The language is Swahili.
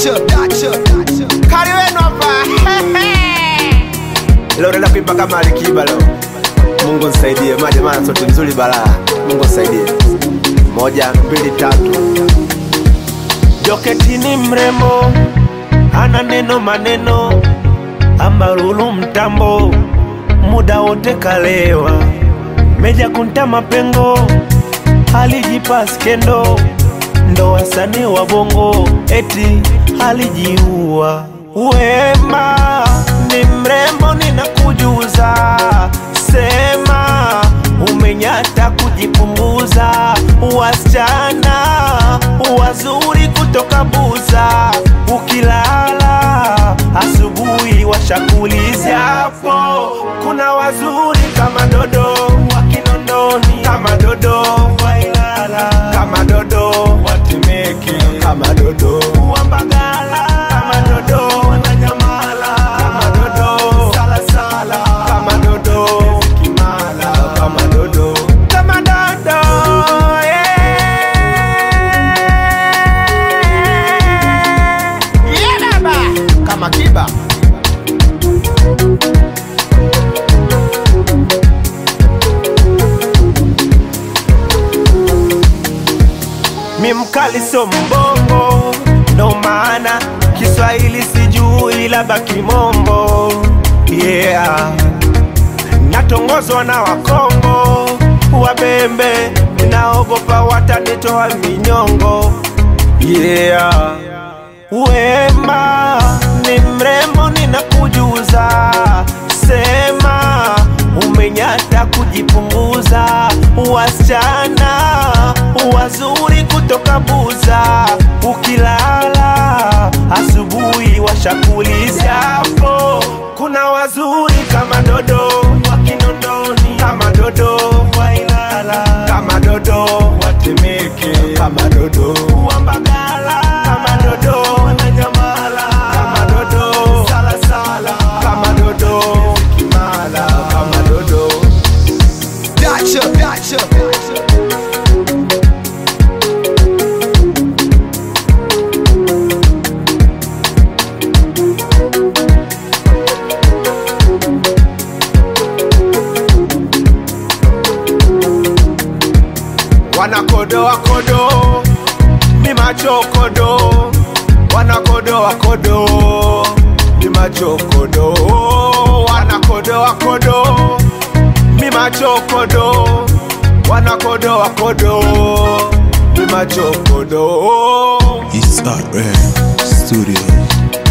Dacha, dacha, dacha. Kari wenu hapa. Leo naenda kuimba kama Alikiba leo. Mungu nisaidie, maji maana sauti nzuri balaa. Mungu nisaidie. Moja, mbili, tatu. Joketi ni mrembo, ana neno maneno, ambarulu mtambo, muda wote kalewa, meja kunta mapengo, alijipa skendo, ndo wasanii wa bongo, eti alijiua. Wema ni mrembo, ninakujuza, sema umenyata kujipunguza, wasichana wazuri kutoka Buza, ukilala asubuhi washakuliza hapo. Kuna wazuri kama Dodo wa Kinondoni, kama Dodo wa Ilala, kama Dodo wa Temeke, kama Dodo wa Mbagala, kama Dodo wa Nanyamala, kama Dodo Salasala, kama Dodo Kimala, kama Dodo kama Dodo yeah. Yeah, baba. Kama Kiba. Mi mkali so mbongo, ndo maana Kiswahili sijui labda kimombo. Yeah, natongozwa na Wakongo wabembe, naogopa watanitoa minyongo. Yeah, wema ni mrembo, ninakujuza, sema umenyata kujipunguza, wasichana wazuri kutoka Buza, ukilala asubuhi washakuliza hapo. Kuna wazuri kama Dodo wa Kinondoni, kama Dodo wa Ilala, kama Dodo wa Temeke, kama Dodo wa Mbagala, kama Dodo wa Nanyamala, kama Dodo Salasala, kama Dodo Kimala, kama Dodo Dacha, dacha, dacha. wanakodoa kodo mi macho kodo wanakodoa kodo mi macho kodo wanakodoa kodo mi macho kodo wanakodoa kodo mi macho kodo It's Art Rare Studio.